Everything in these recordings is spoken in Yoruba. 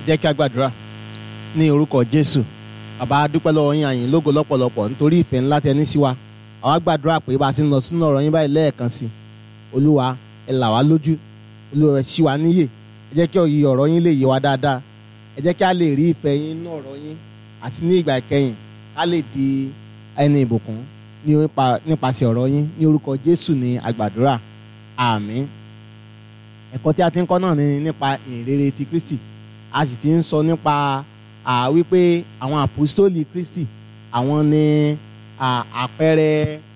jẹ́ kí a gbàdúrà ní orúkọ jésù bàbá a dúpẹ́ lọ́wọ́ yín àyìn lógo lọ́pọ̀lọpọ̀ nítorí ìfẹ́ ńlá tẹ ní sí wa àwa gbàdúrà pé bá a ti ń lọ sínú ọ̀rọ̀ yín báyìí lẹ́ẹ̀kan sí olúwa ẹ là wá lójú olúwa ẹ ṣí wa níyè ẹ jẹ́ kí òye ọ̀rọ̀ yín lè yé wa dáadáa ẹ jẹ́ kí a lè rí ìfẹ́ yín nínú ọ̀rọ̀ yín àti ní ìgbà ìkẹyìn ká lè di ẹni ìbùkún nípasẹ̀ ọ̀rọ̀ yín ní orúkọ jésù ní àgbàdúrà àmín ẹ̀kọ́ tí a ti ń kọ́ náà ni nípa ìrere ti kristi a sì ti ń sọ nípa wípé àwọn àpòstólì kristi àwọn ni àpẹẹrẹ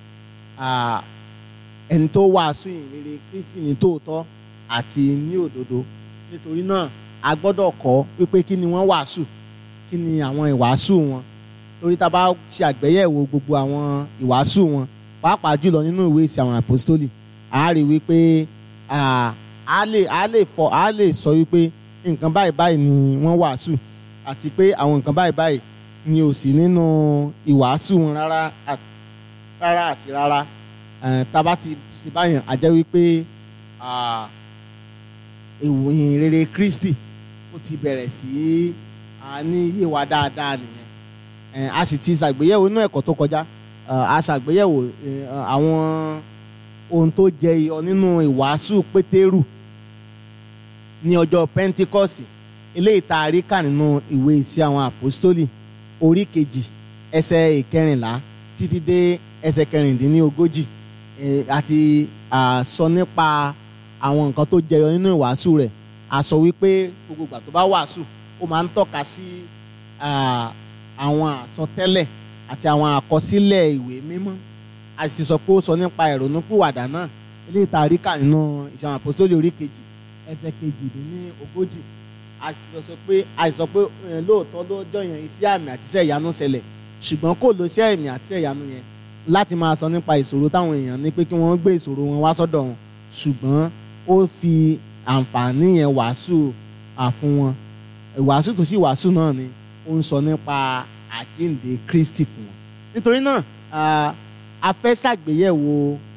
ẹni tó wàásù ìrere kristi ní tòótọ́ àti ní òdodo nítorí náà a gbọ́dọ̀ kọ́ wípé kí ni wọ́n wàásù kí ni àwọn ìwàásù wọn torí tá a bá ṣe àgbéyẹ̀wò gbogbo àwọn ìwàásù wọn pàápàá jùlọ nínú ìwé ìsìn àwọn àpòstólì a rí wípé a lè a lè fọ a lè sọ wípé nǹkan báyìí báyìí ni wọ́n wàásù àti pé àwọn nǹkan báyìí báyìí ni ò sí nínú ìwàásù wọn rárá rárá àti rárá tá a bá ti ṣe báyìí a jẹ́ wípé ìwòyìn rere Kristi ó ti bẹ̀rẹ̀ sí ní yé wa dáadáa nìyẹn a sì ti ṣàgbéyẹ̀wò inú ẹ̀kọ́ tó kọjá a ṣàgbéyẹ̀wò àwọn ohun tó jẹyọ nínú ìwàásù pétérù ní ọjọ́ pentikọ́sì eléyìí tá a rí kà nínú ìwé ìsí àwọn àpòstólì orí kejì ẹsẹ̀ ìkẹrìnlá títí dé ẹsẹ̀ kẹrìndínlógójì àti sọ nípa àwọn nǹkan tó jẹyọ nínú ìwàásù rẹ̀ a sọ wípé gbogbo ìgbà tó bá wàásù ó máa ń tọ́ka sí àwọn àsọtẹ́lẹ̀ àti àwọn àkọsílẹ̀ ìwé mímọ́ a sì sọ pé ó sọ nípa ìrònúpìwàdà náà eléyìí tá a rí kà nínú ìṣàwọn àpòsólì orí kejì ẹsẹ̀ kejì dín ní ogójì a sì sọ pé a sì sọ pé lóòótọ́ lọ́jọ́ yẹn iṣẹ́ àmì àti iṣẹ́ ìyanu ṣẹlẹ̀ ṣùgbọ́n kò lo iṣẹ́ àmì àti iṣẹ́ ìyanu yẹn láti máa sọ nípa ìṣòro táwọn èèyàn ní pé kí wọ́n gbé ìṣòro wọn wá sọ́dọ̀ wọn ṣùgbọ́n ó fi àǹfààní yẹn wàásù àfún wọn ìwàásù tó sì wàásù náà ni ó ń sọ nípa àjíǹde Kristi fún wọn nítorí náà a fẹ́ ṣàgbéyẹ̀wò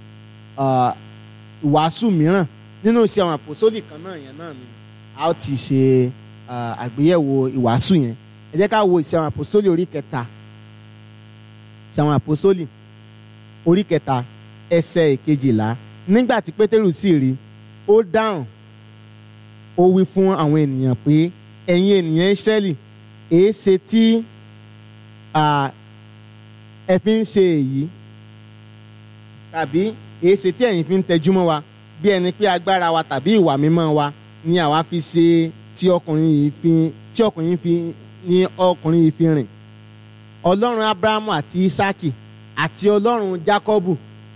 ìwàásù mìíràn nínú iṣẹ́ àwọn àpòsólì kan náà yẹn náà ni a ó ti ṣe àgbéyẹ̀wò ìwàásù yẹn ẹ jẹ́ ká wo iṣẹ́ àwọn àpòsólì orí kẹta iṣẹ́ àwọn àpòsólì orí kẹta ẹsẹ̀ ìkejìlá nígbà tí pétérù sì rí ó dáhùn ó wí fún àwọn ènìyàn pé ẹ̀yin ènìyàn ìsírẹ́lì èé ṣe tí ẹ fi ń ṣe èyí tàbí èé ṣe tí ẹ̀yin fi ń tẹjúmọ́ wa bí ẹni pé agbára wa tàbí ìwà mímọ́ wa ni àwa fi ṣe tí ọkùnrin yìí fi tí ọkùnrin yìí fi ní ọkùnrin yìí fi rìn ọlọ́run abrahamu àti isaki àti ọlọ́run jacobu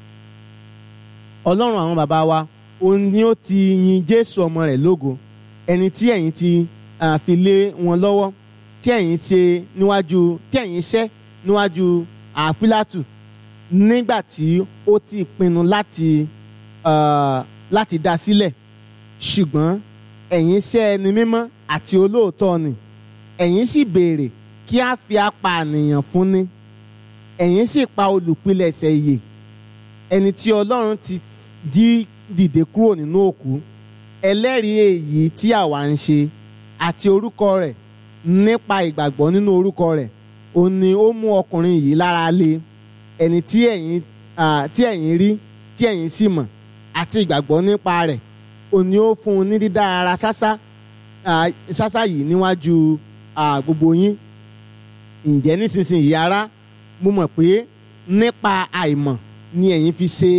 ọlọ́run àwọn bàbá wa òun ni ó ti yin jésù ọmọ rẹ̀ lógo ẹni tí ẹ̀yin ti fi lé wọn lọ́wọ́ tí ẹ̀yin ṣe níwájú tí ẹ̀yin ṣẹ́ níwájú àpílátù nígbà tí ó ti pinnu láti uh, láti dá sílẹ̀ ṣùgbọ́n ẹ̀yin ṣẹ́ ẹni mímọ́ àti olóòótọ́ ni ẹ̀yin sì béèrè kí a fi apànìyàn fúnni ẹ̀yin sì pa olùpilẹ̀ṣẹ̀ ìyè ẹni tí ọlọ́run ti jí dìde kúrò nínú òkú ẹlẹ́rìí èyí tí àwa ń ṣe àti orúkọ rẹ̀ nípa ìgbàgbọ́ nínú orúkọ rẹ̀ òun ni ó mú ọkùnrin yìí lára lé ẹni tí ẹ̀yin tí ẹ̀yin rí tí ẹ̀yin sì mọ̀ àti ìgbàgbọ́ nípa rẹ̀ òun ni ó fún un ní dídá ara ṣáṣá ṣáṣá yìí níwájú gbogbo yín ǹjẹ́ nísinsìnyí ará mo mọ̀ pé nípa àìmọ̀ ni ẹ̀yin fi ṣe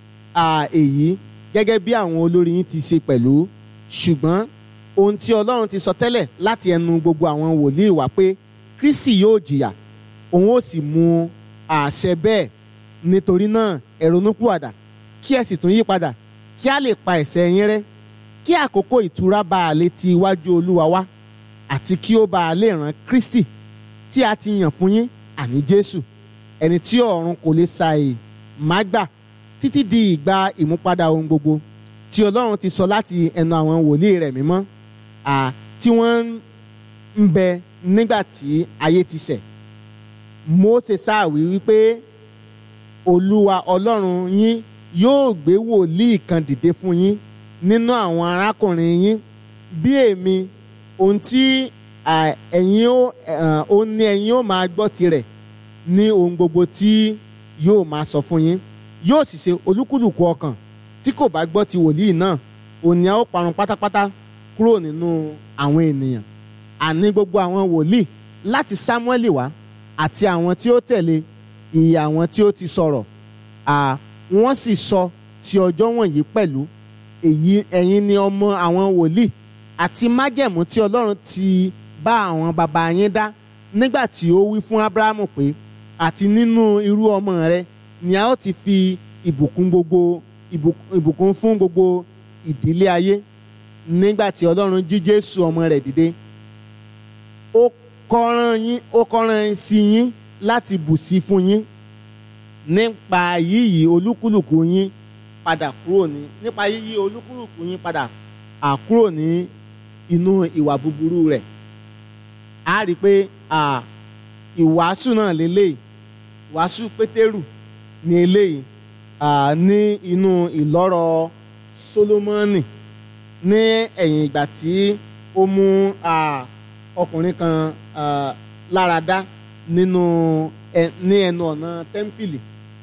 èyí gẹ́gẹ́ bí àwọn olórí yín ti ṣe pẹ̀lú ṣùgbọ́n ohun tí Ọlọ́run ti sọ tẹ́lẹ̀ láti ẹnu gbogbo àwọn wòlíì wá pé Kristi yóò jìyà òun ó sì mú àṣẹ bẹ́ẹ̀ nítorí náà ẹ ronúpìwàdà kí ẹ sì tún yí padà kí a lè pa ẹ̀ṣẹ̀ yín rẹ́ kí àkókò ìtura bá a lè ti iwájú Olúwa wá àti kí ó bá a lè rán Kristi tí a ti yàn fún yín àní Jésù ẹni tí ọ̀run kò lè ṣàì má gbà títí di ìgbà ìmúpadà ohun gbogbo tí Ọlọ́run ti sọ láti ẹnu àwọn wòlíì rẹ̀ mímọ́ tí wọ́n ń bẹ nígbà tí ayé ti ṣẹ̀ Mósè sáàwí wípé Olúwa Ọlọ́run yín yóò gbé wòlíì kan dìde fún yín nínú àwọn arákùnrin yín bí èmi ohun tí à, ẹ̀yin ó ẹ̀, ó ní ẹ̀yin ó máa gbọ́ tirẹ̀ ní ohun gbogbo tí yóò máa sọ fún yín yóò sì ṣe olúkúlùkù ọkàn tí kò bá gbọ́ ti wòlíì náà òní a ó parun pátápátá kúrò nínú àwọn ènìyàn àní gbogbo àwọn wòlíì láti sámúẹ́lì wá àti àwọn tí ó tẹ̀lé ìyè àwọn tí ó ti sọ̀rọ̀ à wọ́n sì sọ ti ọjọ́ wọ̀nyí pẹ̀lú èyí ẹ̀yin ni ọmọ àwọn wòlíì àti májẹ̀mú tí ọlọ́run ti bá àwọn baba yín dá nígbà tí ó wí fún abrahamu pé àti nínú irú ọmọ rẹ ni a ó ti fi ìbùkún gbogbo ìbùkún ìbùkún fún gbogbo ìdílé ayé nígbà tí ọlọ́run jí jésù ọmọ rẹ̀ dìde ó kọ́ràn yín ó kọ́ràn sí yín láti bù sí fún yín nípa yíyí olúkúlùkù yín padà kúrò ní nípa yíyí olúkúlùkù yín padà à kúrò ní inú ìwà búburú rẹ̀ a rí i pé à, ìwàásù náà lélẹ́yìí ìwàásù pétérù ní eléyìí à, ní inú ìlọ́rọ̀ sólómọ́nì ní ẹ̀yìn ìgbà tí ó mú à, ọkùnrin kan à, lára dá nínú ẹ- ní ẹnu ọ̀nà tẹ́ḿpìlì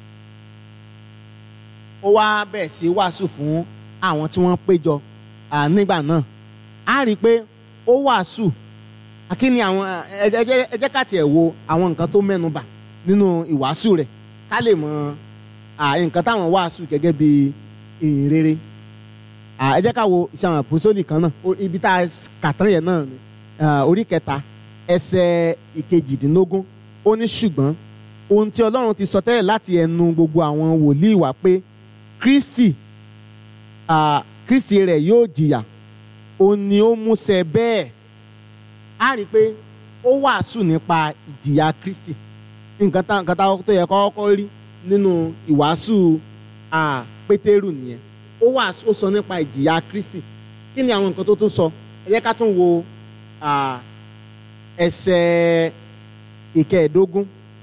ó wá bẹ̀rẹ̀ sí wàásù fún àwọn tí wọ́n péjọ à, nígbà náà a rí i pé ó wàásù akíní àwọn ẹ ẹ jẹ́ ẹ jẹ́ ká tiẹ̀ wo àwọn nǹkan tó mẹ́nu bà nínú ìwàásù rẹ̀ ká lè mọ à, nǹkan táwọn wàásù gẹ́gẹ́ bí ìhìn rere à, ẹ jẹ́ ká wo iṣẹ́ àwọn àpòsólì kan náà O- ibi tá a kà tán yẹn náà ni à, orí kẹta ẹsẹ̀ ìkejìdínlógún ó ní ṣùgbọ́n ohun tí ọlọ́run ti sọ tẹ́lẹ̀ láti ẹnu gbogbo àwọn wòlíì wá pé kristi à, kristi rẹ̀ yóò jìyà òun ni ó múṣẹ bẹ́ẹ̀ a rí i pé ó wàásù nípa ìjìyà kristi nǹkan tá nǹkan tá tó yẹ kọ́kọ́ rí nínú ìwàásù à, pétérù nìyẹn ó wàásù ó sọ nípa ìjìyà kristi kí ni àwọn nǹkan tó tún sọ ẹ jẹ́ ká tún wo à, ẹsẹ̀ ìkẹẹ̀ẹ́dógún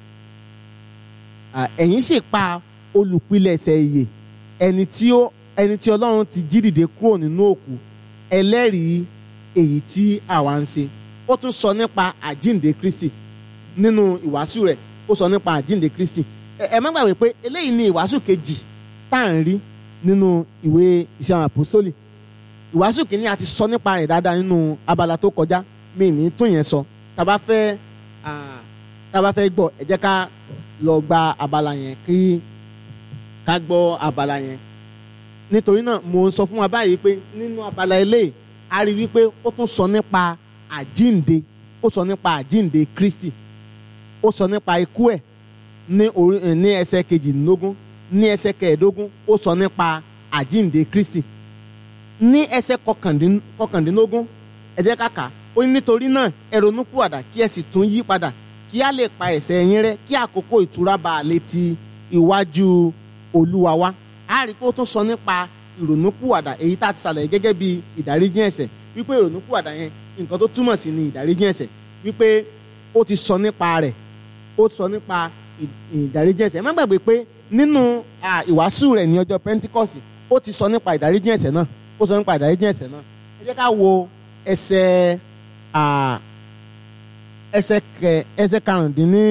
À, ẹ̀yin sì pa olùpilẹ̀ṣẹ̀ ìyè ẹni tí ó ẹni tí ọlọ́run ti jí dìde kúrò nínú òkú ẹlẹ́rìí èyí tí àwa ń ṣe ó tún sọ nípa àjíǹde kristi nínú ìwàásù rẹ̀ ó sọ nípa àjíǹde kristi ẹ ẹ má gbàgbé pé eléyìí ni ìwàásù kejì tá à ń rí nínú ìwé iṣẹ́ àwọn àpòstólì ìwàásù kìíní a ti sọ nípa rẹ̀ dáadáa nínú abala tó kọjá mi ní tún yẹn sọ tá a bá fẹ́ ah, tá a bá fẹ́ gbọ́ ẹ jẹ́ ká lọ gba abala yẹn kí ká gbọ́ abala yẹn nítorí náà mo ń sọ fún wa báyìí pé nínú abala eléyìí a rí wípé ó tún sọ nípa àjínde ó sọ nípa àjínde Kristi ó sọ nípa ikú ẹ̀ ní orí eh, ní ẹsẹ̀ kejìdínlógún ní ẹsẹ̀ kẹẹ̀ẹ́dógún ó sọ nípa àjínde Kristi ní ẹsẹ̀ kọkàndín- kọkàndínlógún ẹ jẹ́ ká kà á ó ní nítorí náà ẹ ronúpìwàdà kí ẹ sì tún yí padà kí a lè pa ẹ̀ṣẹ̀ yín rẹ́ kí àkókò ìtura bá a lè ti iwájú olúwa wá a rí i pé ó tún sọ nípa ìrònúpìwàdà èyí tá a ti ṣàlàyé gẹ́gẹ́ bí ìdáríjì ẹ̀ṣẹ̀ wípé ìrònúpìwàdà yẹn nǹkan tó túmọ̀ sí ni ìdáríjì ẹ̀ṣẹ̀ wípé ó ti sọ nípa rẹ̀ ó sọ nípa ì- ìdáríjì ẹ̀ṣẹ̀ ẹ má gbàgbé pé nínú à, ìwàásù rẹ̀ ní ọjọ́ Pentikọ́sì ó ti sọ nípa ìdáríjì ẹ̀ṣẹ̀ náà ó sọ nípa ìdáríjì ẹ̀ṣẹ̀ náà ẹ jẹ́ ká wo ẹsẹ̀ à, ẹsẹ̀ kẹ ẹsẹ̀ karùndínní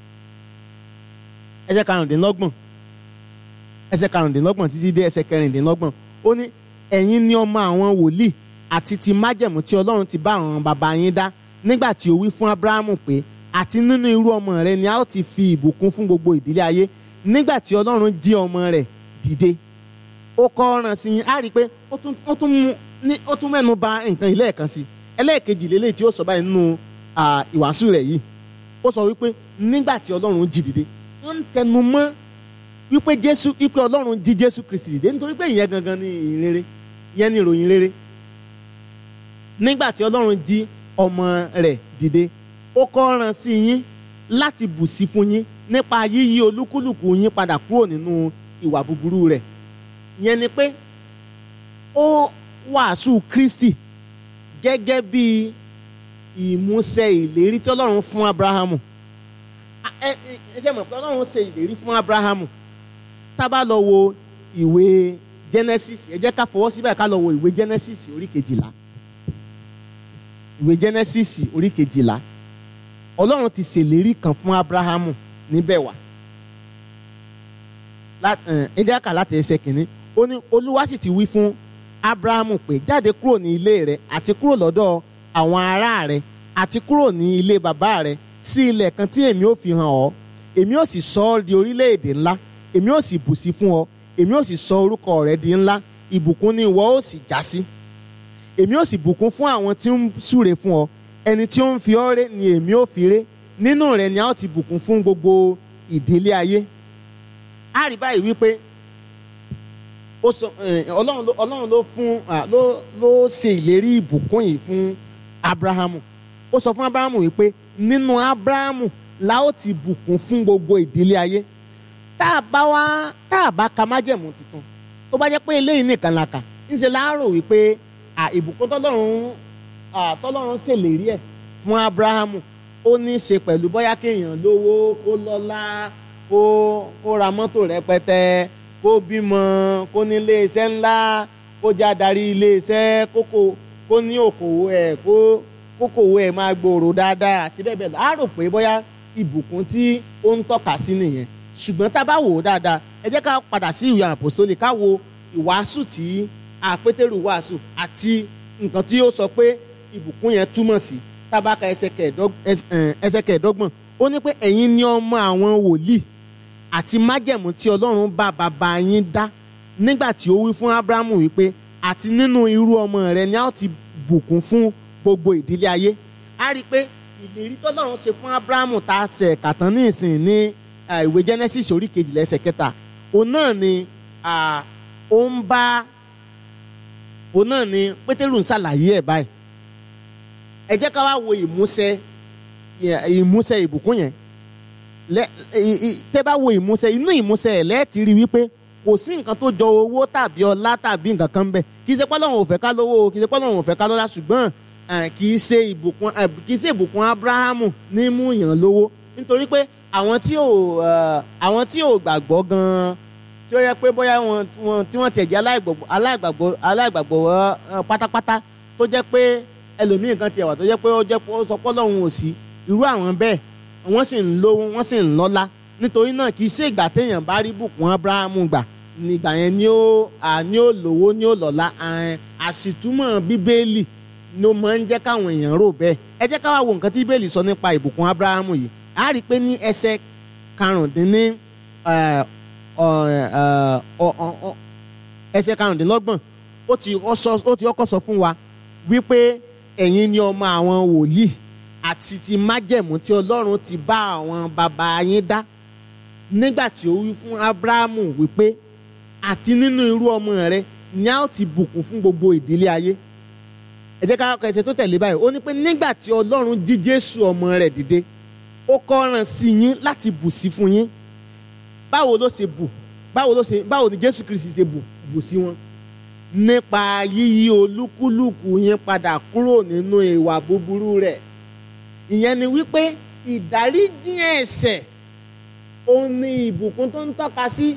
ẹsẹ̀ karùndínlọ́gbọ̀n ẹsẹ̀ karùndínlọ́gbọ̀n títí dé ẹsẹ̀ kẹrìndínlọ́gbọ̀n ó ní ẹ̀yin ni ọmọ àwọn wòlíì àti ti májẹ̀mú tí Ọlọ́run ti bá àwọn bàbá yín dá nígbà tí ó wí fún Ábúráhámù pé àti nínú irú ọmọ rẹ ni a ó ti fi ìbùkún fún gbogbo ìdílé ayé nígbà tí Ọlọ́run jí ọmọ rẹ̀ dìde ó kọ́ ọ̀ràn sí yín á rí i pé ó tún ó tún mú ní ó tún mẹ́nu bà nǹkan ilé ẹ̀kan sí ẹlẹ́ẹ̀kejì lélẹ́yìí tí ó sọ báyìí nínú à, ìwàásù rẹ̀ yìí ó sọ wípé nígbà tí Ọlọ́run jí dìde wọ́n ń tẹnu mọ́ wípé Jésù wípé Ọlọ́run jí Jésù Kristi dìde nítorí pé ìyẹn gangan ni ìyìn rere ìyẹn ni ìròyìn rere nígbà tí Ọlọ́run jí ọmọ rẹ̀ dìde ó kọ́ ọ̀ràn sí yín láti bù sí fún yín nípa yíyí olúkúlùkù yín padà kúrò nínú ìwà búburú rẹ̀ ìyẹn ni pé ó wàásù Kristi gẹ́gẹ́ bí ìmúṣẹ ìlérí tí Ọlọ́run fún Abrahamu A- ẹ ẹ ṣe mọ̀ pé Ọlọ́run ṣe ìlérí fún Abrahamu tá a bá lọ wo ìwé Genesis ẹ jẹ́ ká fọwọ́ síbẹ̀ ká lọ wo ìwé Genesis orí kejìlá ìwé genesis orí kejìlá ọlọ́run ti ṣèlérí kan fún abrahamu níbẹ̀ wá ẹ jẹ́ ká láti ẹsẹ̀ kìíní ó ní olúwa sì ti wí fún abrahamu pé jáde kúrò ní ilé rẹ àti kúrò lọ́dọ̀ àwọn ará rẹ àti kúrò ní ilé bàbá rẹ sí ilẹ̀ kan tí èmi ò fi hàn ọ́ èmi ò sì sọ ọ́ di orílẹ̀-èdè ńlá èmi ò sì bùsí fún ọ èmi ò sì sọ orúkọ rẹ di ńlá ìbùkún ni ìwọ ó sì já sí èmi ò sì bùkún fún àwọn tí ń súre fún ọ ẹni tí ó ń fi ọ́ ré ni èmi ò fi ré nínú rẹ ni a ó ti bùkún fún gbogbo ìdílé ayé a rí báyìí wípé ó sọ ọlọ́run ló ọlọ́run ló fún ló ló ṣe ìlérí ìbùkún yìí fún abrahamu ó sọ fún abrahamu wípé nínú abrahamu la ó ti bùkún fún gbogbo ìdílé ayé tá a bá wá tá a bá ka májẹ̀mú tuntun tó bá jẹ́ pé eléyìí nìkan la kà ńṣe láàárọ̀ wípé ìbùkún tọ́lọ́run tọ́lọ́run ṣèlérí ẹ̀ fún abrahamu ó ní í ṣe pẹ̀lú bóyá kéèyàn lówó kó lọ́lá kó kó ra mọ́tò rẹpẹtẹ kó bímọ kó ní iléeṣẹ́ ńlá kó jẹ́ adarí iléeṣẹ́ kókò kó ní òkòwò ẹ̀ kó kókòwò ẹ̀ máa gbòòrò dáadáa àti bẹ́ẹ̀ bẹ́ẹ̀ lọ á rò pé bóyá ìbùkún tí ó ń tọ́ka sí nìyẹn ṣùgbọ́n tá a bá wò ó dáadáa ẹ jẹ́ ká padà sí ìwé àpòstólì ká wo ìwàásù tí àpétérù wàásù àti nǹkan tí ó sọ pé ìbùkún yẹn túmọ̀ sí tá a bá ka ẹsẹ̀ kẹẹ̀ẹ́dọ́gbọ̀n ó ní pé ẹ̀yin ni ọmọ àwọn wòlíì àti májẹ̀mú tí ọlọ́run bá bàbá yín dá nígbà tí ó wí fún abrahamu wípé àti nínú irú ọmọ rẹ ni a ó ti bùkún fún gbogbo ìdílé ayé a rí i pé ìlérí tọ́lọ́run ṣe fún abrahamu tá a ṣe kàtán ní ìsìn ní ìwé genesis orí kejìlá ẹsẹ̀ kẹta òun náà ni ó ń bá òun náà ni pétérù ń ṣàlàyé ẹ̀ báyìí ẹ jẹ́ ká wá wo ìmúṣẹ ìmúṣẹ ìbùkún yẹn tẹ́ bá wo ìmúṣẹ inú ìmúṣẹ ẹ̀ lẹ́ẹ̀tì rí wípé kò sí nǹkan tó jọ owó tàbí ọlá tàbí nǹkan kan bẹ́ẹ̀ kì í ṣe pọ́lọ́run ò fẹ́ ká lówó kì í ṣe pọ́lọ́run ò fẹ́ ká lọ́lá ṣùgbọ́n kì í ṣe ìbùkún kì í ṣe ìbùkún Ábúráhámù ní mú yàn lówó nítorí pé àwọn tí ò àwọn tí ò gbàgbọ́ gan-an tí ó yẹ pé bóyá wọn tí wọ́n tiẹ̀ jẹ́ aláìgbàgbọ́ aláìgbàgbọ́ pátápátá tó jẹ́ pé ẹlòmíì kan tiẹ̀ wà tó jẹ́ pé ó jẹ́ pé ó sọ pọ́lọ́run ò sí irú àwọn bẹ́ẹ̀ wọ́n sì ń lówó wọ́n sì ń lọ́lá nítorí náà kì í ṣe ìgbà téèyàn bá rí bùkún Ábúráhámù gbà nígbà yẹn ni ó ní ó lówó ní ó lọ́lá àṣìtúmọ̀ bíbélì ni ó máa ń jẹ́ káwọn èèyàn rò bẹ́ẹ̀ ẹ jẹ́ ká wá wo nǹkan tí bíbélì sọ nípa ìbùkún Ábúráhámù yìí a rí i pé ní ẹsẹ̀ karùndínní ẹsẹ̀ karùndínlọ́gbọ̀n ó ti kọ́kọ́ sọ fún wa wípé ẹ̀yin ni ọmọ àwọn wòlíì àti ti májẹ̀mú tí ọlọ́run ti bá àwọn bàbá yín dá nígbà tí ó wí fún abrahamu wípé àti nínú irú ọmọ rẹ ni a ó ti bùkún fún gbogbo ìdílé ayé ẹ jẹ́ ká ẹsẹ̀ tó tẹ̀lé báyìí ó ní pé nígbà tí ọlọ́run jí jésù ọmọ rẹ̀ dìde ó kọ́ran sí yín láti bù sí fún yín báwo ló ṣe bù báwo ló ṣe báwo ni jésù kristi ṣe bù bù sí wọn nípa yíyí olúkúlùkù yín padà kúrò nínú ìwà búburú rẹ̀ ìyẹn ni wípé ìdáríjì ẹ̀ṣẹ̀ òun ni ìbùkún tó ń tọ́ka sí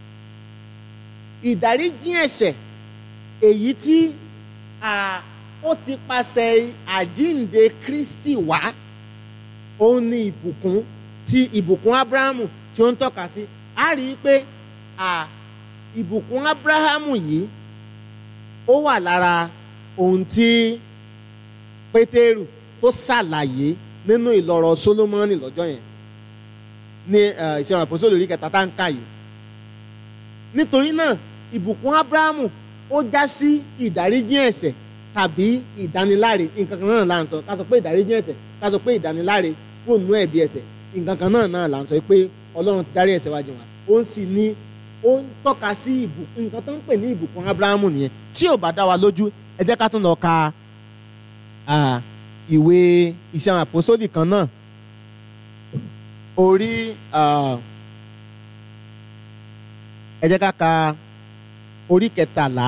ìdáríjì ẹ̀ṣẹ̀ èyí tí ó ti pàṣẹ àjínde Kristi wá òun ni ìbùkún ti ìbùkún Ábúráhámù tí ó ń tọ́ka sí a rí i pé ìbùkún Ábúráhámù yìí ó wà lára ohun tí Pétérù tó ṣàlàyé nínú ìlọ̀rọ̀ Sólómọ́nì lọ́jọ́ yẹn ní ìṣẹ̀wọ̀n àpòsílẹ̀ orí kẹta tá ń kà yìí nítorí náà ìbùkún Ábúráhámù ó já sí ìdáríjì ẹ̀ṣẹ̀ tàbí ìdániláre nǹkan kan náà là ń sọ ká sọ pé ìdáríjì ẹ̀ṣẹ̀ ká sọ pé ìdániláre kúrò nínú ẹ̀bi ẹ̀ṣẹ̀ nǹkan kan náà náà là ń sọ pé Ọlọ́run ti dárí ẹ̀ṣẹ̀ wa jì wá ó ń sì ní ó ń tọ́ka sí ìbùkún nǹkan tó ń pè ní ìbùkún Ábúráhámù nìyẹn tí ò bá dá wa lójú ẹ jẹ́ ká tún lọ ka ìwé iṣẹ́ àwọn àpòsólì kan náà orí ẹ jẹ́ ká ka orí kẹtàlá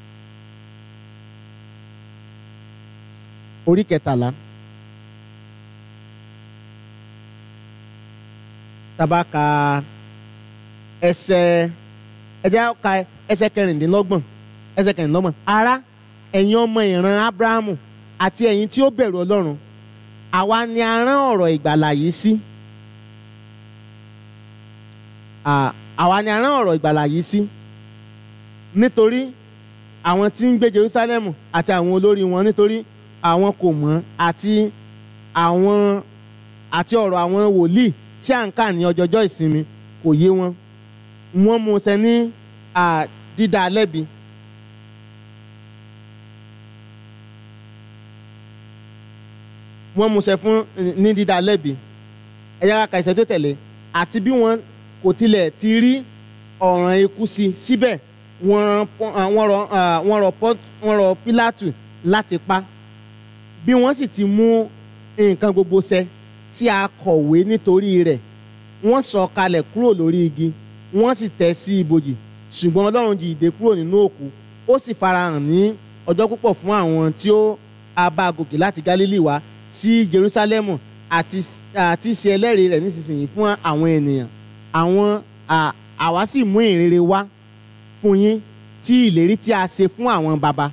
orí kẹtàlá tàbá ka ẹsẹ̀ ẹ jẹ́ ká ẹsẹ̀ kẹrìndínlọ́gbọ̀n ẹsẹ̀ kẹrìndínlọ́gbọ̀n ará ẹ̀yin ọmọ ìran Ábúráhámù àti ẹ̀yin tí ó bẹ̀rù ọlọ́run àwa ni a rán ọ̀rọ̀ ìgbàlà yìí sí À, àwa ni a rán ọ̀rọ̀ ìgbàlà yìí sí nítorí àwọn tí ń gbé Jerusalem àti àwọn olórí wọn nítorí àwọn kò mọ̀ àti àwọn àti ọ̀rọ̀ àwọn wòlíì tí à ń kà ní ọjọ́jọ́ ìsinmi kò yé wọn wọ́n mú un ṣe ní à, dídá lẹ́bi. wọ́n mú un ṣe fún ní dídá lẹ́bi ẹ̀yà kàkà ìṣẹ́ tó tẹ̀lé àti bí wọ́n kò tilẹ̀ ti rí ọ̀ràn ikú sí síbẹ̀ wọ́n rán Pọ́- à, wọ́n rọ à, wọ́n rọ Pọ́- wọ́n rọ Pílátù láti pa bí wọ́n sì ti mú nǹkan gbogbo ṣẹ tí a kọ̀wé nítorí rẹ̀ wọ́n sọ kalẹ̀ kúrò lórí igi wọ́n sì tẹ̀ sí ibojì ṣùgbọ́n Ọlọ́run jí ìdè kúrò nínú òkú ó sì farahàn ní ọjọ́ púpọ̀ fún àwọn tí ó a bá gòkè láti Gálílì wá sí Jerúsálẹ́mù àti àti ṣe ẹlẹ́rìí rẹ̀ nísinsìnyí fún àwọn ènìyàn àwọn à- àwa sì mú ìrere wá fún yín tí ìlérí tí a ṣe fún àwọn baba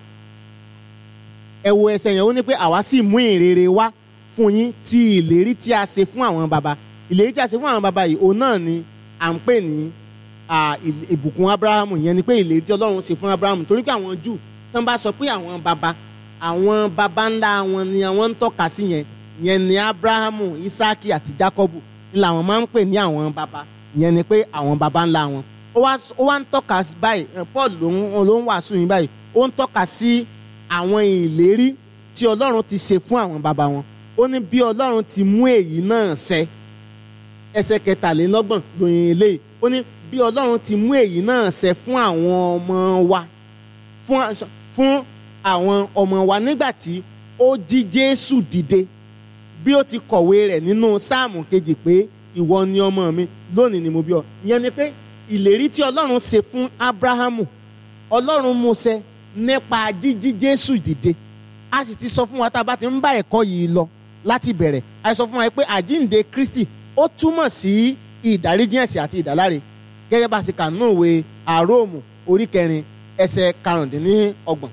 ẹ wo ẹsẹ̀ yẹn ó ní pé àwa sì mú ìrere wá fún yín tí ìlérí tí a ṣe fún àwọn baba ìlérí tí a ṣe fún àwọn baba yìí òun náà ni à ń pè ní à, ì- ìbùkún Abrahamu yẹn ni pé ìlérí tí Ọlọ́run ṣe fún Abrahamu torí pé àwọn Júù tán bá sọ pé àwọn baba àwọn baba ńlá wọn ni àwọn ń tọ́ka sí yẹn yẹn ni Abrahamu Isaki àti Jacobu ni làwọn máa ń pè ní àwọn baba yẹn ni pé àwọn baba ńlá wọn ó wá ó wá ń tọ́ka sí báyìí ẹ, Paul ló ń ló ń wàásù yín báyìí ó ń tọ́ka sí àwọn ìlérí tí Ọlọ́run ti ṣe fún àwọn baba wọn ó ní bí Ọlọ́run ti mú èyí náà ṣẹ ẹsẹ̀ kẹtàlélọ́gbọ̀n lóyìn eléyìí ó ní bí Ọlọ́run ti mú èyí náà ṣẹ fún àwọn ọmọ wa fún fún àwọn ọmọ wa nígbà tí ó jí Jésù dìde bí ó ti kọ̀wé rẹ̀ nínú sáàmù kejì pé ìwọ ni ọmọ mi lónìí ni mo bí ọ ìyẹn ni pé ìlérí tí Ọlọ́run ṣe fún Ábúráhámù Ọlọ́run mú ṣẹ nípa jíjí Jésù dìde a sì ti sọ fún wa tá a bá ti ń bá ẹ̀kọ́ yìí lọ láti bẹ̀rẹ̀ a sọ fún wa pé àjíǹde Kristi ó túmọ̀ sí ìdáríjì ẹ̀ṣẹ̀ àti ìdáláre gẹ́gẹ́ bá a ṣe kà nínú ìwé àróòmù orí kẹrin ẹsẹ̀ karùndínlọ́gbọ̀n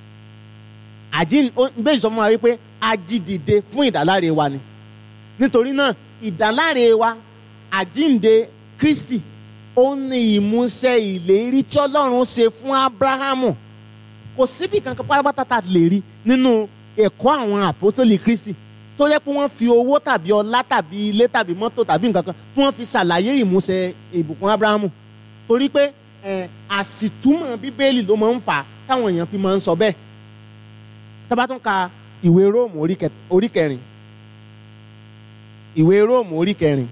àjíǹ bẹ́ẹ̀ sọ fún wa wípé a jí dìde fún ìdáláre wa ni nítorí náà ìdáláre wa àjíǹde Kristi ó ní ìmúṣẹ ìlérí tí Ọlọ́run ṣe fún Ábúráhámù kò síbi kankan pátápátá tá a lè rí nínú ẹ̀kọ́ àwọn àpótólì Kristi tó yẹ pé wọ́n fi owó tàbí ọlá tàbí ilé tàbí mọ́tò tàbí nǹkan kan tí wọ́n fi ṣàlàyé ìmúṣẹ ìbùkún Ábúráhámù torí pé ẹ̀, àsìtúmọ̀ Bíbélì ló máa ń fà á táwọn èèyàn fi máa ń sọ bẹ́ẹ̀ tá bá tún ka ìwé Róòmù orí kẹ- orí kẹrin ìwé Róòmù orí kẹrin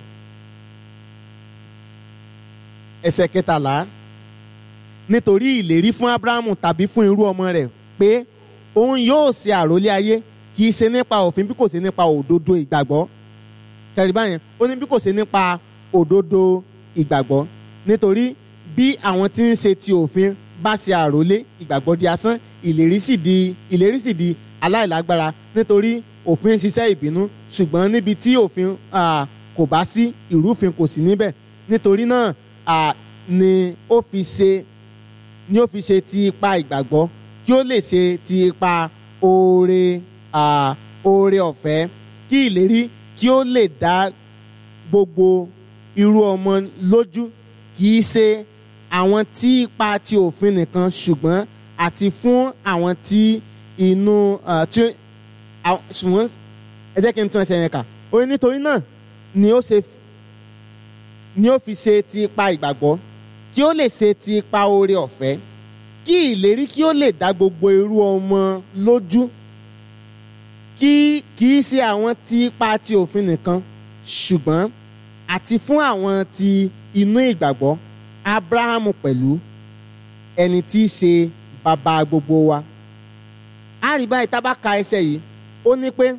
ẹsẹ̀ kẹtàlá nítorí ìlérí fún Ábúráhámù tàbí fún irú ọmọ rẹ̀ pé òun yóò ṣe àrólé ayé kì í ṣe nípa òfin bí kò ṣe nípa òdodo ìgbàgbọ́ tẹ̀rí báyẹn ó ní bí kò ṣe nípa òdodo ìgbàgbọ́ nítorí bí àwọn tí ń ṣe ti òfin bá ṣe àrólé ìgbàgbọ́ di asán ìlérí sì di ìlérí sì di aláìlágbára nítorí òfin ń ṣiṣẹ́ ìbínú ṣùgbọ́n níbi tí òfin ah, kò bá sí ìrúfin kò sí níbẹ̀ nítorí náà ah, ni ó fi ṣe ni ó fi ṣe ti ipa ìgbàgbọ́ kí ó lè ṣe ti ipa oore ah, oore ọ̀fẹ́ kí ìlérí kí ó lè dá gbogbo irú ọmọ lójú kì í ṣe àwọn tí ipa ti òfin nìkan ṣùgbọ́n àti fún àwọn tí inú ah, tí àwọn- ṣùgbọ́n ẹ jẹ́ kí n tún ẹsẹ̀ yẹn kà ó ní nítorí náà ni ó ṣe ni ó fi ṣe ti ipa ìgbàgbọ́ kí ó lè ṣe ti ipa oore ọ̀fẹ́ kí ìlérí kí ó lè dá gbogbo irú ọmọ lójú kí kì í ṣe àwọn tí ipa ti òfin nìkan ṣùgbọ́n àti fún àwọn tí inú ìgbàgbọ́ Ábúráhámù pẹ̀lú ẹni tí í ṣe bàbá gbogbo wa a rí báyìí tá bá ka ẹsẹ̀ yìí ó ní pé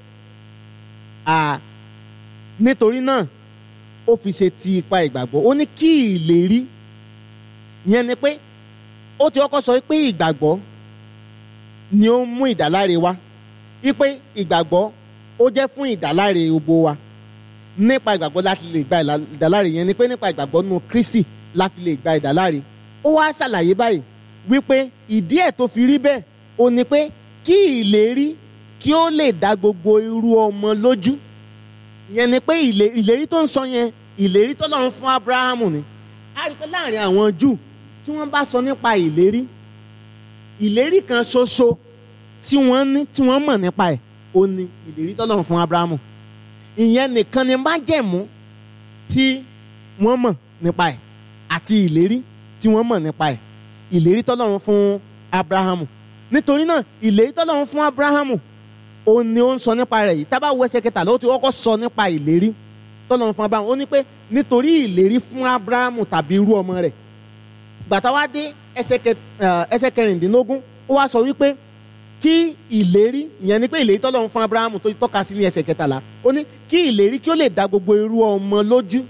à nítorí náà ó fi ṣe ti ipa ìgbàgbọ́ ó ní kí ìlérí yẹn ni pé ó ti kọ́kọ́ sọ pé ìgbàgbọ́ ni ó ń mú ìdáláre wá wípé ìgbàgbọ́ ó jẹ́ fún ìdáláre gbogbo wa nípa ìgbàgbọ́ láti lè gba ìlà- ìdáláre yẹn ni pé nípa ìgbàgbọ́ nínú Kristi láti lè gba ìdáláre ó wá ṣàlàyé báyìí wípé ìdí ẹ̀ tó fi rí bẹ́ẹ̀ ó ní pé kí ìlérí kí ó lè dá gbogbo irú ọmọ lójú ìyẹn ni pé ìlé- ìlérí tó ń sọ yẹn ìlérí tó lọ́run fún abrahamu ni a rí i pé láàrin àwọn júù tí wọ́n bá sọ nípa ìlérí ìlérí kan ṣoṣo tí wọ́n ní tí wọ́n mọ̀ nípa ẹ̀ ó ní ìlérí tó lọ́run fún abrahamu ìyẹn nìkan ni májẹ̀mú tí wọ́n mọ̀ nípa ẹ̀ àti ìlérí tí wọ́n mọ̀ nípa ẹ̀ ìlérí tó lọ́run fún abrahamu nítorí náà ìlérí tó lọ́run fún abrahamu ó ní ó ń sọ nípa rẹ̀ yìí tá bá wo ẹsẹ̀ kẹtàlá ó ti kọ́kọ́ sọ nípa ìlérí tọ́lọ́run fún abrahamu ó ní pé nítorí ìlérí fún abrahamu tàbí irú ọmọ rẹ̀ gbàtà wá dé ẹsẹ̀ kẹ- eh, ẹsẹ̀ kẹrìndínlógún ó wá sọ wípé kí ìlérí ìyẹn ni pé ìlérí tọ́lọ́run fún abrahamu tó tọ́ka sí ní ẹsẹ̀ kẹtàlá ó ní kí ìlérí kí ó lè dá gbogbo irú ọmọ lójú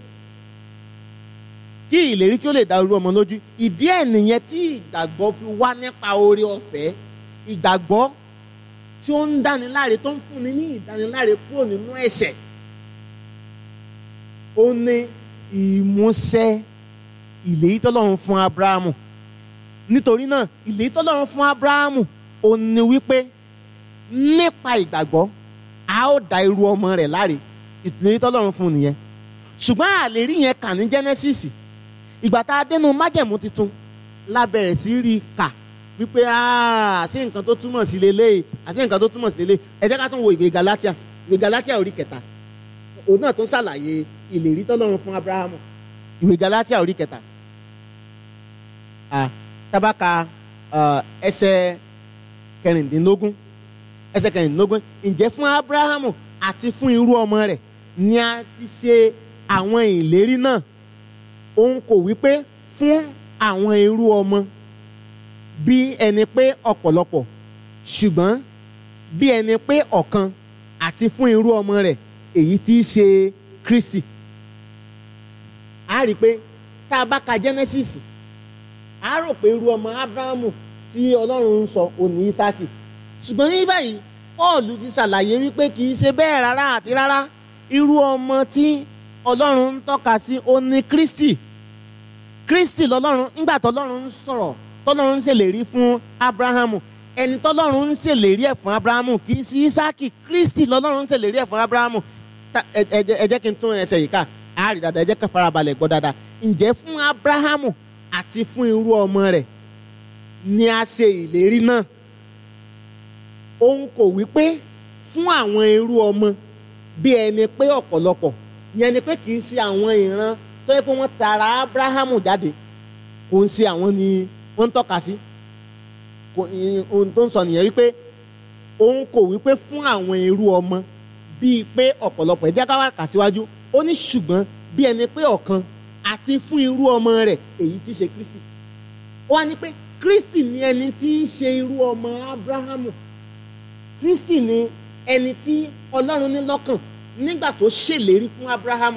kí ìlérí kí ó lè dá irú ọmọ lójú ìdí ẹ̀ nìyẹn tí ìgbàgbọ́ fi wá nípa oore ọ̀fẹ́ ìgbàgbọ́ tí ó ń dániláre tó ń fúnni ní ìdániláre kúrò nínú ẹ̀ṣẹ̀ ó ní ìmúṣẹ ìlérí tọ́lọ́run fún abrahamu nítorí náà ìlérí tọ́lọ́run fún abrahamu ó ní wípé nípa ìgbàgbọ́ a ó dá irú ọmọ rẹ̀ láre ìlérí tọ́lọ́run fún nìyẹn ṣùgbọ́n àlérí yẹn kà ní genesis ìgbà tá a dénú májẹ̀mú tuntun la bẹ̀rẹ̀ sí rí i kà wípé "Ah, àṣé nǹkan tó túmọ̀ sí lélẹ́yìí àṣé nǹkan tó túmọ̀ sí lélẹ́yìí ẹ jẹ́ ká tún wo ìwé galatia ìwé galatia orí kẹta òun náà tún ṣàlàyé ìlérí tọ́lọ́run fún abrahamu ìwé galatia orí kẹta Ah, tabaka ah, ẹsẹ̀ kẹrìndínlógún ẹsẹ̀ kẹrìndínlógún ǹjẹ́ fún abrahamu àti fún irú ọmọ rẹ̀ ni a ti ṣe àwọn ìlérí náà òun kò wí pé fún àwọn irú ọmọ bí ẹni pé ọ̀pọ̀lọpọ̀ ṣùgbọ́n bí ẹni pé ọ̀kan àti fún irú ọmọ rẹ̀ èyí tí í ṣe Kristi a rí i pé tá a bá ka Genesis a rò pé irú ọmọ Abrahamu tí Ọlọ́run ń sọ òní Isaki ṣùgbọ́n ní báyìí Paul ti ṣàlàyé wípé kì í ṣe bẹ́ẹ̀ rárá àti rárá irú ọmọ tí Ọlọ́run ń tọ́ka sí òní Kristi Kristi lọ́lọ́run nígbà tọ́lọ́run ń sọ̀rọ̀ tọ́lọ́run ń ṣèlérí fún Abrahamu ẹni tọ́lọ́run ń ṣèlérí ẹ̀ fún Abrahamu kì í sí Isaki Kristi lọ́lọ́run ń ṣèlérí ẹ̀ fún Abrahamu Ta- ẹ ẹ jẹ́- ẹ jẹ́ kí n tún ẹsẹ̀ yìí ká a rí dáadáa ẹ jẹ́ ká farabalẹ̀ gbọ́ dáadáa ǹjẹ́ fún Abrahamu àti fún irú ọmọ rẹ̀ ni a ṣe ìlérí náà òun kò wí pé fún àwọn irú ọmọ bí ẹni pé ọ̀pọ̀lọpọ̀ yẹn ni pé kì í ṣe àwọn ìran tó yẹ pé wọ́n tara Abrahamu jáde kò ń ṣe àwọn ni wọ́n ń tọ́ka sí kò ì- ohun tó ń sọ nìyẹn wípé òun kò wípé fún àwọn irú ọmọ bíi pé ọ̀pọ̀lọpọ̀ ẹ jẹ́ ká wá kà síwájú ó ní ṣùgbọ́n bí ẹni pé ọ̀kan àti fún irú ọmọ rẹ̀ èyí tí ṣe Kristi ó wá ní pé Kristi ni ẹni tí í ṣe irú ọmọ Abrahamu Kristi ni ẹni tí Ọlọ́run ní lọ́kàn nígbà tó ṣèlérí fún Abrahamu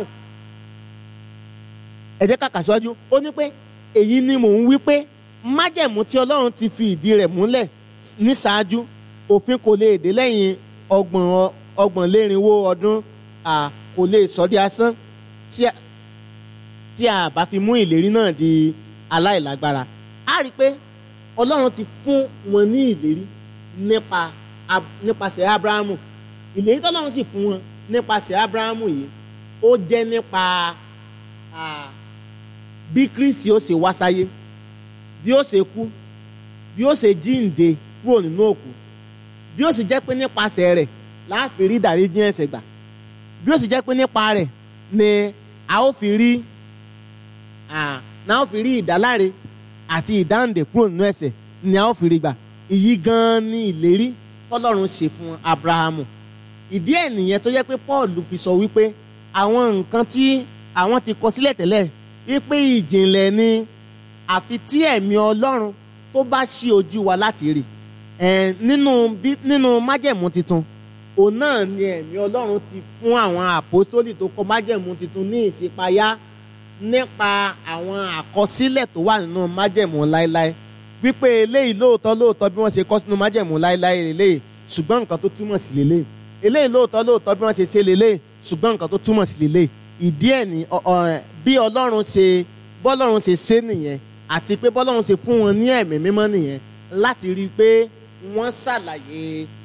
ẹ jẹ́ ká kà síwájú ó ní pé èyí ni mò ń wí pé májẹ̀mú tí Ọlọ́run ti fi ìdí rẹ̀ múlẹ̀ ní ṣáájú òfin kò lè dé lẹ́yìn ọgbọ̀n ọgbọ̀n lérinwó ọdún à kò lè sọ di asán tí a tí a bá fi mú ìlérí náà di aláìlágbára a rí i pé Ọlọ́run ti fún wọn ní ìlérí nípa Ab- nípasẹ̀ Abrahamu ìlérí tọ́lọ́run sì fún wọn nípasẹ̀ Abrahamu yìí ó jẹ́ nípa ah, bí Kristi ó ṣe wá sáyé bí ó ṣe kú bí ó ṣe jíǹde kúrò nínú òkú bí ó sì jẹ́ pé nípasẹ̀ rẹ̀ láàfin rí ìdáríjì ẹ̀ṣẹ̀ gbà bí ó sì jẹ́ pé nípa rẹ̀ ni a ó fi rí ah, ni a ó fi rí ìdáláre àti ìdáǹdè kúrò nínú ẹ̀ṣẹ̀ ni a ó fi rí gbà èyí gan-an ni ìlérí tọ́lọ́run ṣe fún Abrahamu ìdí ẹ̀ nìyẹn tó jẹ́ pé Paul fi sọ wípé àwọn nǹkan tí àwọn ti kọ sílẹ̀ tẹ́lẹ̀ wípé ìjìnlẹ̀ ni àfi tí ẹ̀mí Ọlọ́run tó bá ṣí ojú wa láti rí ẹ̀ nínú bí nínú májẹ̀mú tuntun òun náà ni ẹ̀mí Ọlọ́run ti fún àwọn àpòstólì tó kọ májẹ̀mú tuntun ní ìṣípayá nípa àwọn àkọsílẹ̀ tó wà nínú májẹ̀mú láéláé wípé eléyìí lóòótọ́ lóòótọ́ bí wọ́n ṣe kọ́ sínú májẹ̀mú láéláé lélẹ́yìí ṣùgbọ́n nǹkan tó túmọ̀ sí lélẹ́yìí eléyìí lóòótọ́ lóòótọ́ bí wọ́n ṣe ṣe lélẹ́yìí ṣùgbọ́n nǹkan tó túmọ̀ sí lélẹ́yìí ìdí ẹ̀ ní ọ- ọ- bí Ọlọ́run ṣe bọ́lọ́run ṣe ṣe nìyẹn àti pé bọ́lọ́run ṣe fún wọn ní ẹ̀mí mímọ́ nìyẹn láti rí i pé wọ́n ṣàlàyé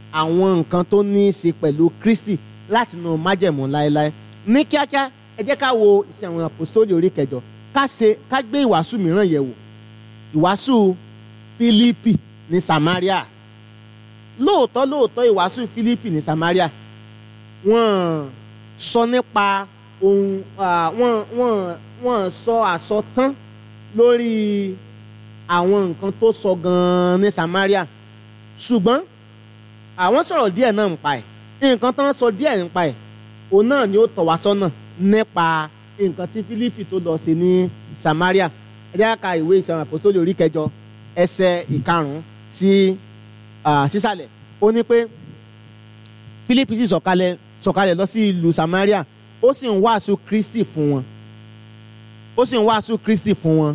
àwọn nǹkan tó ní í ṣe pẹ̀lú Kristi láti nu májẹ̀mú láéláé ní kíákíá ẹ jẹ́ ká wo iṣẹ́ àwọn àpòstólì orí kẹjọ ká ṣe ká gbé ìwàásù mìíràn yẹ̀ wò ìwàásù Fílípì ní Samaria lóòótọ́ lóòótọ́ ìwàásù Fílípì ní Samaria wọ́n sọ nípa ohun wọ́n wọ́n wọ́n sọ àsọtán lórí àwọn nǹkan tó sọ gan-an ní Samaria ṣùgbọ́n àwọn sọ̀rọ̀ díẹ̀ náà ń pa ẹ̀ nǹkan tó ń sọ díẹ̀ ń pa ẹ̀ òun náà ni ó tọ̀ wá sọ́nà nípa nǹkan tí Fílípì tó lọ sí ní Samaria ẹ jẹ́ ká ìwé ìsọ̀rọ̀ àpòsólì orí kẹjọ ẹsẹ̀ ìkarùn-ún sí sísàlẹ̀ ó ní pé Fílípì sì sọ̀kalẹ̀ sọ̀kalẹ̀ lọ sí ìlú Samaria ó sì ń wàásù Kristi fún wọn ó sì ń wàásù Kristi fún wọn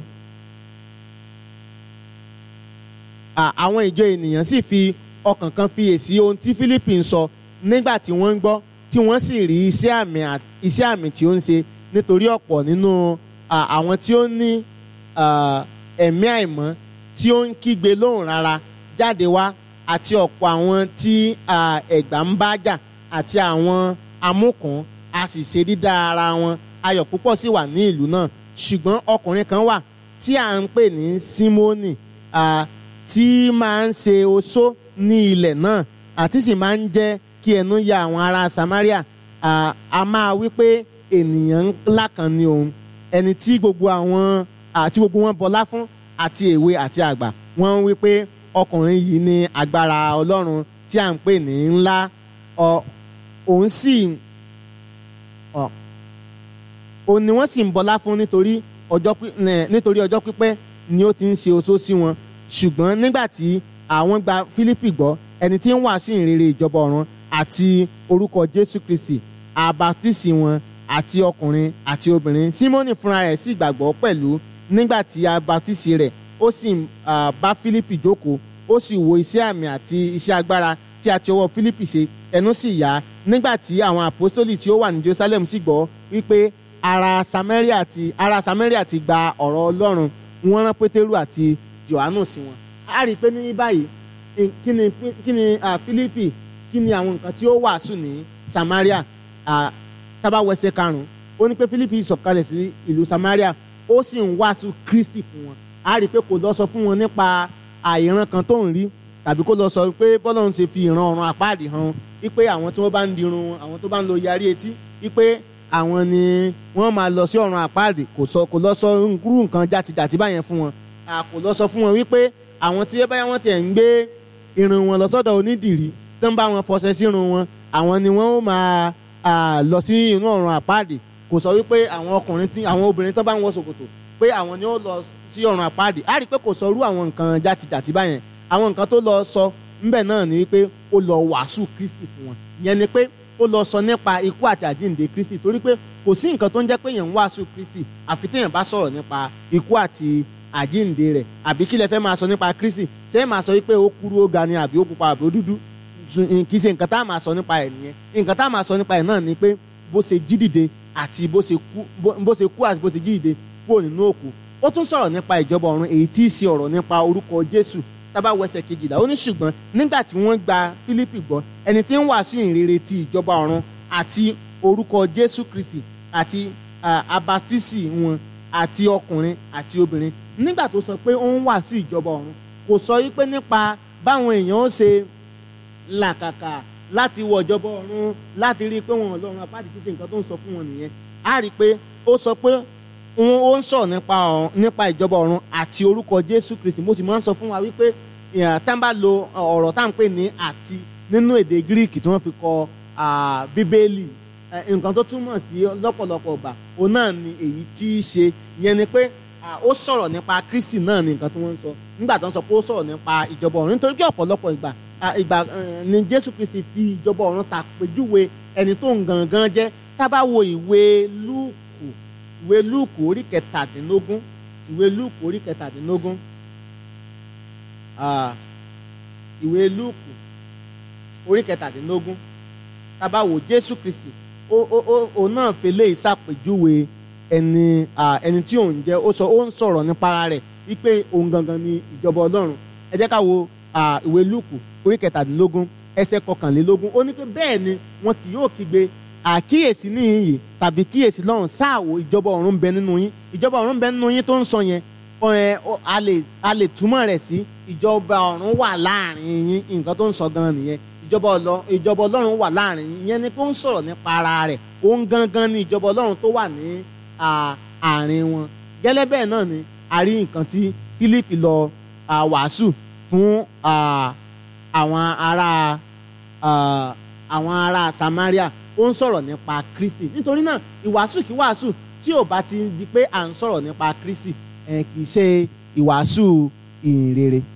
àwọn ìjọ ènìyàn sì fi ọkàn kan fiyèsí ohun tí Fílípì ń sọ nígbà tí wọ́n ń gbọ́ tí wọ́n sì rí iṣẹ́ àmì iṣẹ́ àmì tí ó ń ṣe nítorí ọ̀pọ̀ nínú àwọn tí ó ní ẹ̀mí àìmọ́ tí ó ń kígbe lóhùn rárá jáde wá àti ọ̀pọ̀ àwọn tí ẹ̀gbà ń bá jà àti àwọn amúkùn a sì ṣe dídá ara wọn ayọ̀ púpọ̀ sì wà ní ìlú náà ṣùgbọ́n ọkùnrin kan wà tí à ń pè ní Símónì tí máa ń ṣe oṣó ní ilẹ̀ náà àti sì máa ń jẹ́ kí ẹnu ya àwọn ará Samaria a máa wí pé ènìyàn ńlá kan ni òun ẹni tí gbogbo àwọn àti gbogbo wọn bọlá fún àti èwe àti àgbà wọ́n ń wí pé ọkùnrin yìí ní agbára Ọlọ́run tí à ń pè ní ńlá òun sì òun ni wọ́n sì ń bọlá fún nítorí ọjọ́ pípẹ́ ni ó ti ń ṣe oṣó sí wọn ṣùgbọ́n nígbà tí àwọn gba Fílípì gbọ́ ẹni tí ń wàásù ìrere ìjọba ọ̀run àti orúkọ Jésù Kristi àbátísì wọn àti ọkùnrin àti obìnrin Símónì fúnra rẹ̀ sì gbàgbọ́ pẹ̀lú nígbà tí àbátísì rẹ̀ ó sì bá Fílípì jókòó ó sì wo iṣẹ́ àmì àti iṣẹ́ agbára tí a ti ọwọ́ Fílípì ṣe ẹnu sì yá nígbà tí àwọn àpọ́sítólì tí ó wà ní Jerusalem sì gbọ́ wípé ará Samaria ti ará Samaria ti gba ọ̀rọ̀ Ọlọ́run wọ́n rán Pétérù àti Jòhánù sí wọn a rí i pé ní báyìí kí ni kí ni Fílípì kí ni àwọn nǹkan tí ó wàásù ní Samaria tábàwẹsẹ karùnún ó ní pé Fílípì sọ̀kalẹ̀ sí ìlú Samaria ó sì ń wàásù Kristi fún wọn a rí i pé kò lọ sọ fún wọn nípa àìran kan tó ń rí tàbí kó lọ sọ pé bọ́lá ń ṣe fi ìran ọ̀run àpáàdì hàn wípé àwọn tí wọ́n bá ń dirun wọn àwọn tó bá ń lo yarí etí wípé àwọn ni wọ́n máa lọ sí ọ̀run àpáàdì kò sọ kò lọ sọ irú nǹkan jàtijàti báyẹn fún wọn kò lọ sọ fún wọn wípé àwọn tí báyà wọ́n tiẹ̀ ń gbé irun wọn lọ sọ́dọ̀ onídìrí tó ń bá wọn fọṣẹ sírun wọn àwọn ni wọ́n ó máa lọ sí inú ọ̀run àpáàdì kò sọ wípé àwọn ọkùnrin tí àwọn obìnrin tó bá ń wọ ṣòkòtò pé àwọn ni ó lọ sí ọ̀run àpáàdì á rí i pé kò sọ irú àwọn nǹkan jàtijàti báyẹn àwọn nǹkan tó lọ sọ ńbẹ náà ni wípé ó lọ wàásù Kristi fún wọn ìyẹn ni pé ó lọ sọ nípa ikú àti àjíǹde Kristi torí pé kò sí nǹkan tó ń jẹ́ pé èèyàn ń wàásù Kristi àfi téèyàn bá sọ̀rọ̀ nípa ikú àti àjíǹde rẹ̀ àbí kí lẹ fẹ́ máa sọ nípa Kristi ṣé ẹ máa sọ wípé ó kúrú ó ga ni àbí ó pupa àbí ó dúdú kì í ṣe nǹkan tá a máa sọ nípa ẹ̀ nìyẹn nǹkan tá a máa sọ nípa ẹ̀ náà ni pé bó ṣe jí dìde àti bó ṣe kú bó ṣe kú àti bó ṣe jí dìde kúrò nínú òkú ó tún sọ̀rọ̀ nípa ìjọba ọ̀run èyí tí í ṣe ọ̀rọ̀ nípa orúkọ Jésù tábà wẹsẹ̀ kejìlá ó ní ṣùgbọ́n nígbà tí wọ́n gba Fílípì gbọ́ ẹni tí ń wàásù ìrere ti ìjọba ọ̀run àti orúkọ Jésù Kristi àti abatísì wọn àti ọkùnrin àti obìnrin nígbà tó sọ pé ó ń wàásù ìjọba ọ̀run kò sọ yí pé nípa báwọn èèyàn ó ṣe làkàkà láti wọ ìjọba ọ̀run láti rí i pé wọn ò lọ́run apáàdì kí ṣe nǹkan tó ń sọ fún wọn nìyẹn á rí i pé ó sọ pé wọn ó ń sọ nípa nípa ìjọba ọ̀run àti orúkọ Jésù Kristi mo sì máa ń sọ fún wa wípé tá n bá lo ọ̀rọ̀ tá à ń pè ní àti nínú èdè Gíríìkì tí wọ́n fi kọ Bíbélì nǹkan tó túmọ̀ sí lọ́pọ̀lọpọ̀ ọgbà òun náà ni èyí tí í ṣe ìyẹn ni pé ó sọ̀rọ̀ nípa Kristi náà ni nǹkan tí wọ́n ń sọ nígbà tó ń sọ pé ó sọ̀rọ̀ nípa ìjọba ọ̀run nítorí pé ọ̀pọ̀lọpọ̀ ìgbà ìgbà ni Jésù Kristi fi ìjọba ọ̀run ṣàpèjúwe ẹni tó ń gangan jẹ́ tá bá wo ìwé Lúùkù ìwé Lúùkù orí kẹtàdínlógún ìwé Lúùkù orí kẹtàdínlógún ìwé Lúùkù orí kẹtàdínlógún tá bá wo Jésù Kristi òun náà fẹlẹ́ ìṣàpèjúwe ẹni ẹni tí òun jẹ́ ó sọ ó ń sọ̀rọ̀ nípa ara rẹ̀ wípé òun gangan ni ìjọba Ọlọ́run ẹ jẹ́ ká wo ìwé Lúùkù orí kẹtàdínlógún ẹsẹ̀ kọkànlélógún ó ní pé bẹ́ẹ̀ ni wọn kì yóò kígbe àkíyèsí níyì tàbí kíyèsí lọ́run sáàwò ìjọba ọ̀run ń bẹ nínú yín ìjọba ọ̀run ń bẹ nínú yín tó ń sọ yẹn ẹ, ó- a lè a lè túmọ̀ rẹ̀ sí ìjọba ọ̀run wà láàrin yín nǹkan tó ń sọ gan nìyẹn ìjọba ọlọ ìjọba ọlọ́run wà láàrin yín ìyẹn ni pé ó ń sọ̀rọ̀ nípa ara rẹ̀ òun gangan ni ìjọba ọlọ́run tó wà ní à, àárín wọn gẹ́lẹ́ bẹ́ẹ̀ náà ni a rí nǹkan tí Fílípì lọ à, wàásù fún à, àwọn ará à, àwọn ará Samaria ó ń sọ̀rọ̀ nípa Kristi nítorí náà ìwàásù kí wàásù tí ò bá ti di pé à ń sọ̀rọ̀ nípa Kristi ẹ̀ kì í ṣe ìwàásù ìhìnrere